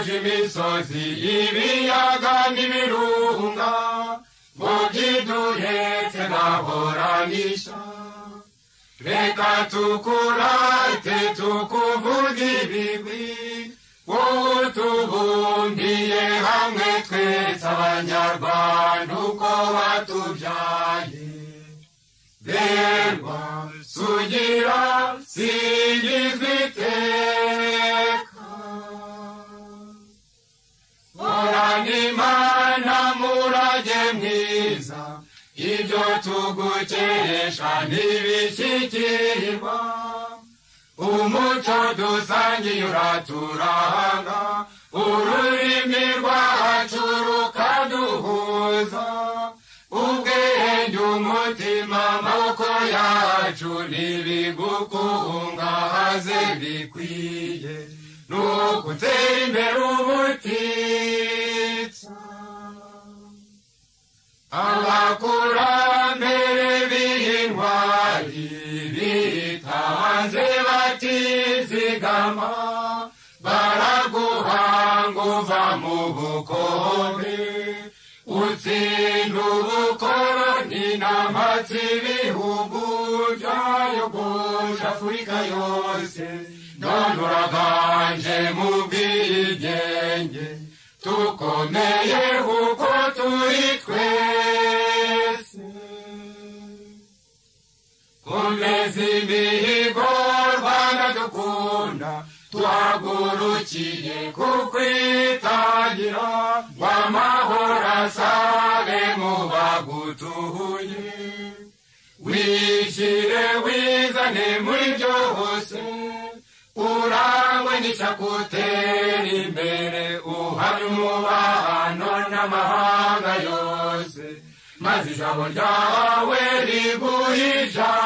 imisozi ibiyaga n'ibirunga ngo byiduhetse ntahoranisha reka tukurate tukuvuge ibigwi wowe tubumbiye hamwe twese abanyarwanda uko batubyaye berwa sugira singizwa iteka horana imana murage mwiza ibyo tugukeresha ntibishyikirirwa umuco dusangiye uraturanga ururimi rwacu rukaduhuza ubwenge umutima amaboko yacu ntibigukungahaze bikwiye ni ugutera imbere ubutitsa abakurambere b'intwari bitanze batizigama baraguhanga uva mu bukombe utsinda ubukoroni n'amatsi ibihugu byayogoje afurika yose none uraganje mu bwigenge tukomeye kuko turi twese komeza imihigo rwanda dukunda tuhagurukiye kukwitangira ngo amahoro asabe mu bagutuye wishyire wizane muri byose urangwe n'isakutera imbere uhari umubano n'amahanga yose maze ijabo ryawe riguhe ijambo